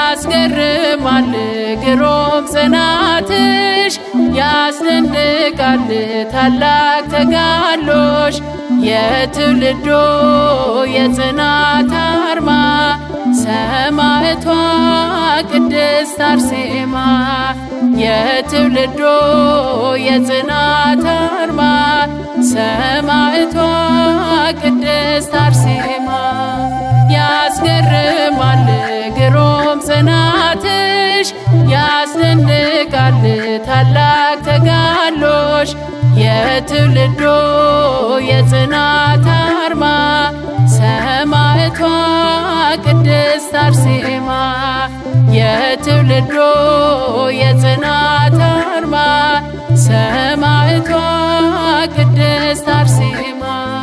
ያስገርማል ግሩም ጽናትሽ ያስደንቃል ታላቅ ተጋድሎሽ የትውልዶ የጽናት አርማ ሰማዕቷ ቅድስት አርሴማ የትውልዶ የጽናት አርማ ሰማዕቷ ቅድስት አርሴማ ያስገርማል ግሩም ጽናትሽ ያስደንቃል ታላቅ ተጋድሎሽ የትውልዶ የጽናት አርማ ሰማዕቷ ቅድስት አርሴማ የትውልዶ የጽናት አርማ ሰማዕቷ ቅድስት አርሴማ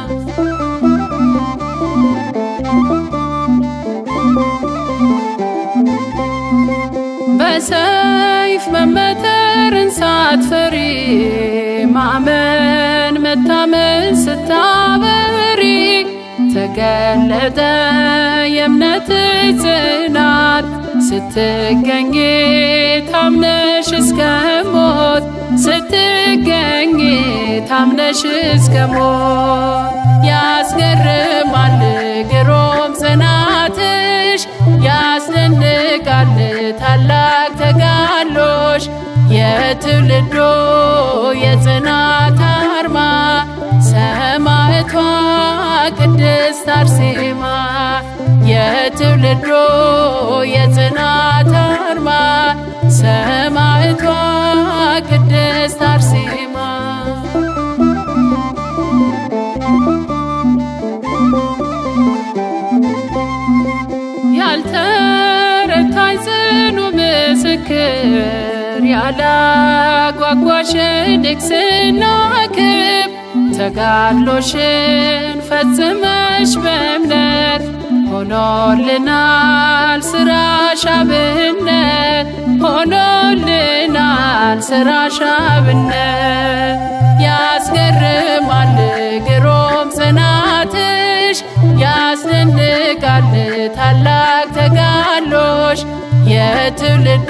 በሰይፍ መመተርን ሳትፈሪ ማመን መታመን ስታበሪ ተገለጠ የእምነት ጽናት ስትገኝ ታምነሽ እስከ ሞት ስትገኝ ታምነሽ እስከ ሞት ያስገርማል ግሩም ጽናትሽ ያስደንቃል ታላቅ ተጋድሎሽ የትውልዶ የጽናት አርማ ሰማዕቷ ቅድስት አርሴማ የትውልዶ የጽናት አርማ ሰማዕቷ ቅድስት አርሴማ ያልተረታኝ ጽኑ ምስክር ያላጓጓሽ ንግስና ክብ ተጋድሎሽን ፈጽመሽ በእምነት ሆኖልናል ስራሽ አብነት ሆኖልናል ስራሽ አብነት ያስገርማል ግሩም ጽናትሽ ያስደንቃል ታላቅ ተጋድሎሽ የትውልዶ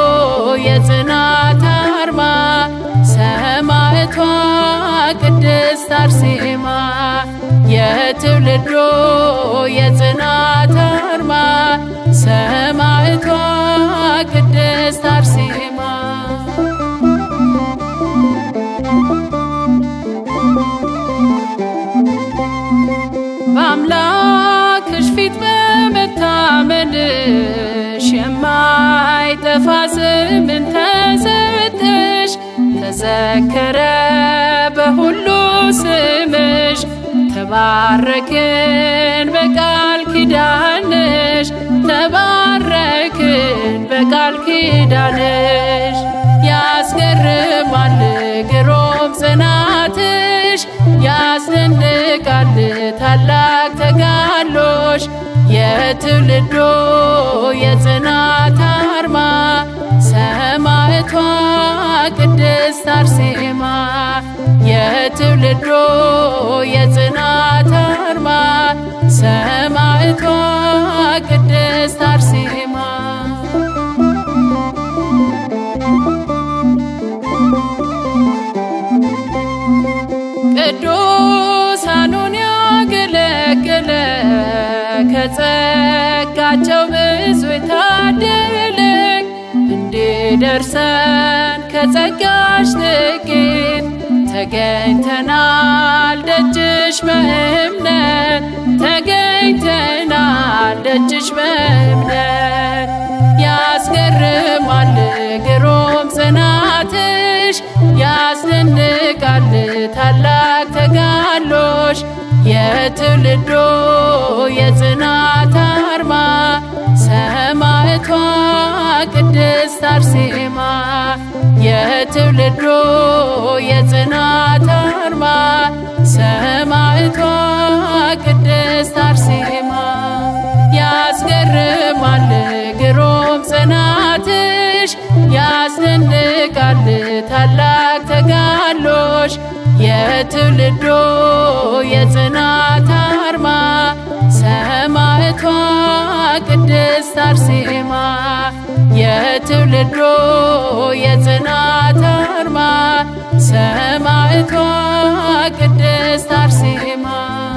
የጽናት አርማ ሰማዕቷ ቅድስት አርሴማ የትውልዶ የጽናት አርማ ሰማዕቷ ቅድስት አርሴማ በአምላክሽ ፊት በመታመንሽ የማይጠፋ ስምን ተሰጠሽ ተዘከረ በሁሉ ስምሽ ተባረክን በቃል ኪዳንሽ ተባረክን በቃል ኪዳንሽ ያስገርማል ግሩም ጽናትሽ ያስደንቃል ታላቅ ተጋድሎሽ የትውልዶ የጽናት አርማ ሰማዕቷ ቅድስት አርሴማ የትውልዶ የጽናት አርማ ሰማዕቷ ቅድስት አርሴማ ቅዱሳኑን ያገለገለ ከጸጋቸው ብዙ የታደለ እንዲደርሰን ከጸጋሽ ጥቂት ተገኝተናል ደጅሽ በእምነት ተገኝተናል ደጅሽ በእምነት ያስገርማል ግሩም ጽናትሽ ያስደንቃል ታላቅ ተጋድሎሽ የትውልዶ የጽናት አርማ ሰማዕቷ ቅድስት አርሴማ የትውልዶ የጽናት አርማ ሰማዕቷ ቅድስት አርሴማ ያስገርማል ግሩም ጽናትሽ ያስደንቃል ታላቅ ተጋድሎሽ የትውልዶ የጽናት አርማ ሰማዕቷ ሰማዕቷ ቅድስት አርሴማ የትውልዶ የጽናት አርማ ሰማዕቷ ቅድስት አርሴማ